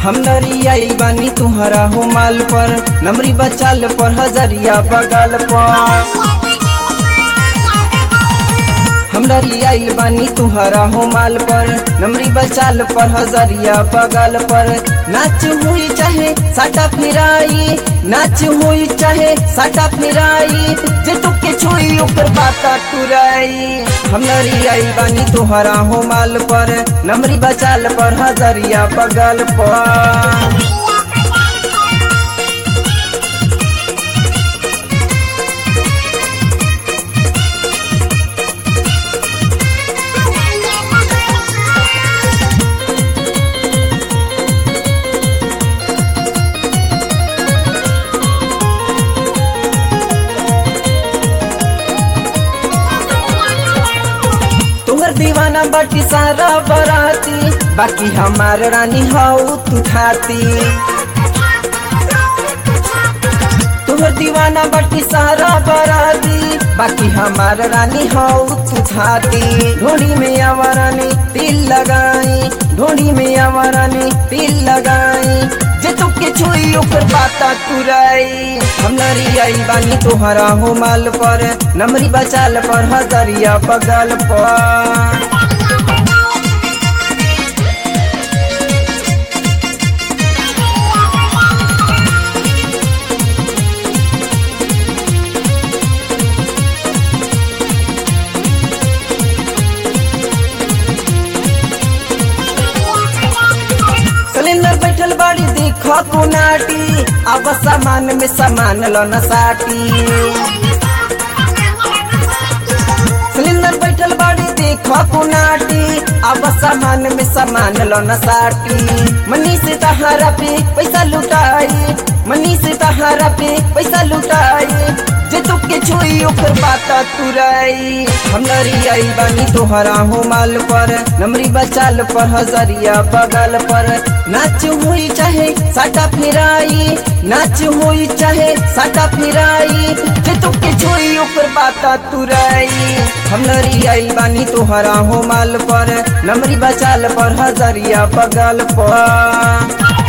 हम नरियाई बानी तुहरा हो माल पर नमरी बचाल पर हजरिया बगल पर हम नरियाई बानी तुहरा हो माल पर नमरी बचाल पर हजरिया बगल पर नाच हुई चाहे साटा फिराई नाच हुई चाहे साटा फिराई जे तुके छुई ऊपर बाता टुराई हम नरियाई बानी तुहरा हो माल पर नमरी बचाल पर हजरिया बगल पर तुहर दीवाना बाटी सारा बराती बाकी हमार रानी हाउ तू खाती तुहर दीवाना बाटी सारा बराती बाकी हमार रानी हाउ तू खाती ढोड़ी में आवारानी तिल लगाई ढोड़ी में आवारानी तिल लगाई जे तुके छुई ऊपर बाता तुराई हम नरियाई बानी तोहरा हो माल पर नमरी बचाल पर हजरिया बगल पर सिलेंडर बैठल बाड़ी देखो कुनाटी अब सामान में सामान लो न साटी सिलेंडर बैठल बाड़ी देखो कुनाटी अब सामान में सामान लो न साटी मनी से तहारा पे पैसा लुटाई मनी से तहारा पे पैसा लुटाई जे तुके छुई ऊपर बाता तुराई हम नरियाई बानी तोहरा हो माल पर नमरी बचाल पर हजरिया बगल पर नाच हुई चाहे साटा फिराई नाच हुई चाहे साटा फिराई जे तुके छुई ऊपर बाता तुराई हम नरियाई बानी तोहरा हो माल पर नमरी बचाल पर हजरिया बगल पर